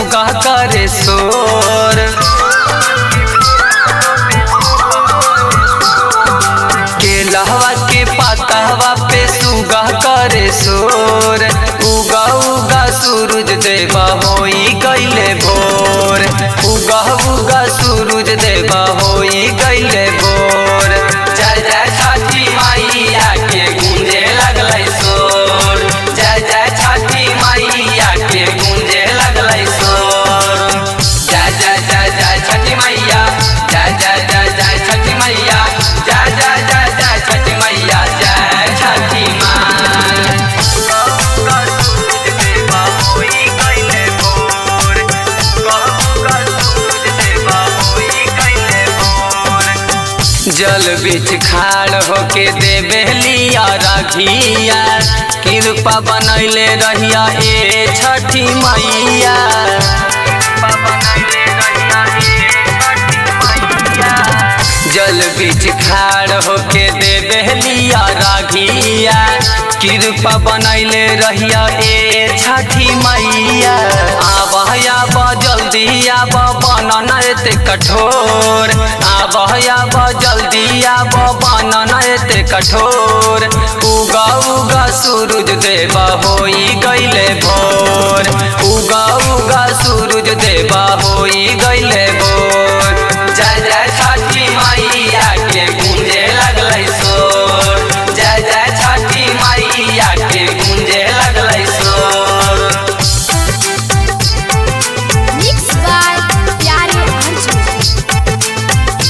सुगा करे शोर केलहवा के पातहवा पे सुगा करे शोर उगा उगा सूरज देवा होई गईले भोर उगा उगा सूरज देवा होई गईले भोर जय जय छठी मैया के गूंजे लगलै शोर जय जय छठी मैया के गूंजे लगलै शोर जय जय जय जय छठी मैया जय जय जय जय छठी मैया जय जय जय जय छठी मैया जय छठी जल बीच खाड़ होके देवे लिया रघिया कृपा बनैले रहिया ए छठी मैया जल बीच खाड़ होके देवे लिया राघिया कृपा बनैले रहिया ए छठी मैया आब आब जल्दी आब बनन एते कठोर आब आब जल्दी आब बनन एते कठोर उगा उगा सूरज देवा होई गईले भोर उगा उगा सूरज देवा होई गईले भोर जय जय छठी मैया के गूंजे लगलै शोर जय जय छठी मैया के गूंजे लगलै शोर Mixed by Pyare Arjun.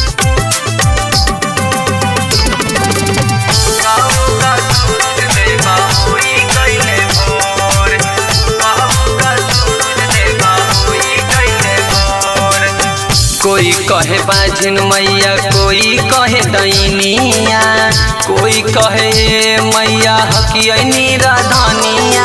कोई कहे बाजिन मैया कोई कहे दैनिया कोई कहे मैया हकियनी राधनिया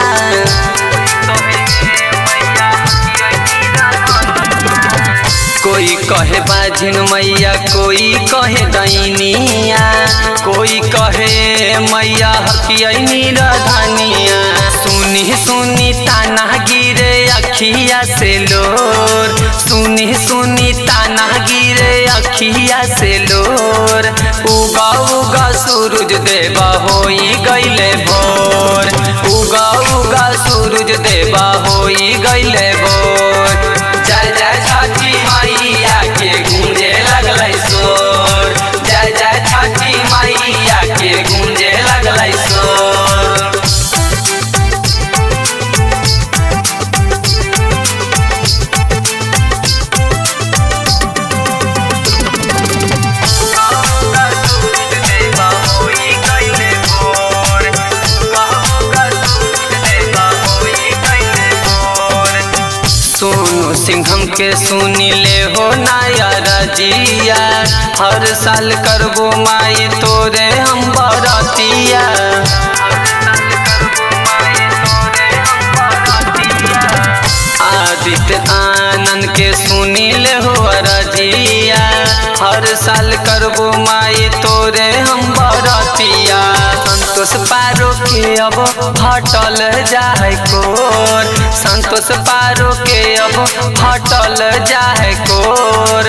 कोई कहे बाजिन मैया कोई कहे दैनिया कोई कहे मैया हकियनी राधनिया सुनी सुनी ताना गिरे अखिया से लोर सुनी सुनी ताना गिरे अखिया से लोर उगा उगा सूरज देवा होई गईले भोर उगा उगा सूरज देवा होई गईले भोर जय जय छठी मैया के गूंजे लगलै शोर जय जय छठी मैया के गूंजे लगलै शोर सोनू सिंघम के सुनी ले हो नया रजिया हर साल करबो माई तोरे हम बरतिया आदित्य आनंद के सुनी ले हो रजिया हर साल करबो माई तोरे हम बरतिया संतोष पारो के अब हटल जाए कोर संतोष पारो के अब हटल जाए कोर